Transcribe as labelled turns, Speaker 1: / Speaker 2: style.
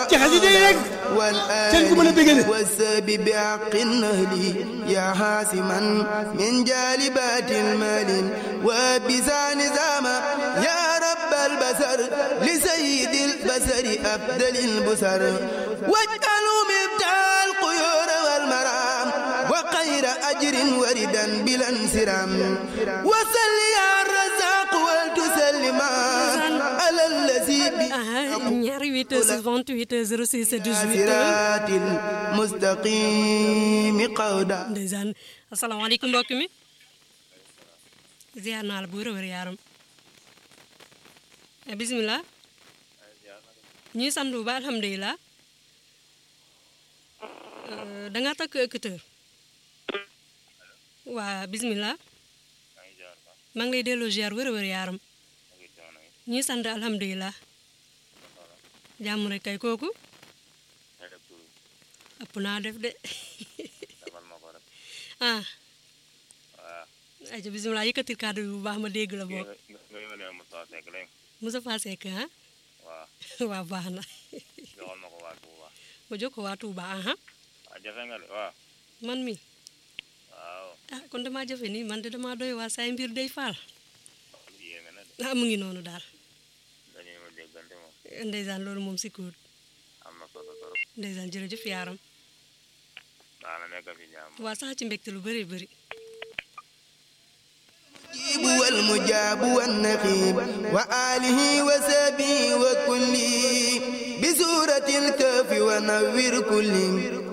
Speaker 1: ci xasida yi rek seen ku mën a bégale
Speaker 2: والساب بحق النهل يا حاسما من جالبات المال وبسان زاما يا رب البصر لسيد البصر أبدل البصر واجعلوا مبتع القيور والمرام وخير أجر وردا بلا انسرام وسل يا الرزاق ولتسلما على الذي
Speaker 3: ñaari 8 heures 28 heures 06 18
Speaker 2: صراط المستقيم قودا
Speaker 3: ndeysaan asalaamaaleykum mbokk mi ziar naa la bu wér a wér yaaram Eh, bisimilah ñuy sant bu ba alhamdulilah Euh, da nga takk écouteur waa bisimilah maa ngi lay delloo ziar wér a wér yaaram ñuy sant alhamdulilah jàmm rek kay kooku ëpp naa def de ah ayca bisimilah yëkkatil kàddu bi bu baax ma dégg la bokk Moussa Seck ah
Speaker 4: waaw
Speaker 3: waa baax na
Speaker 4: joxal ma ko waa Touba
Speaker 3: ma jox ko waa Touba aha
Speaker 4: ah jafe nga de waaw
Speaker 3: man mi
Speaker 4: waaw
Speaker 3: ah kon damaa jafe nii man de damaa doy waa say mbir day faal
Speaker 4: yéeme na de
Speaker 3: ah mu ngi noonu daal
Speaker 4: dañuy ma déggante moom
Speaker 3: ndeysaan loolu moom si kuut
Speaker 4: am na solo trop
Speaker 3: ndeysaan jërëjëf yaaram
Speaker 4: baax na nekk fi jàmm
Speaker 3: waa sax ci mbégte lu bëri bëri
Speaker 2: المجيب والمجاب والنقيب وآله وسبي وكله بسورة الكهف ونور كل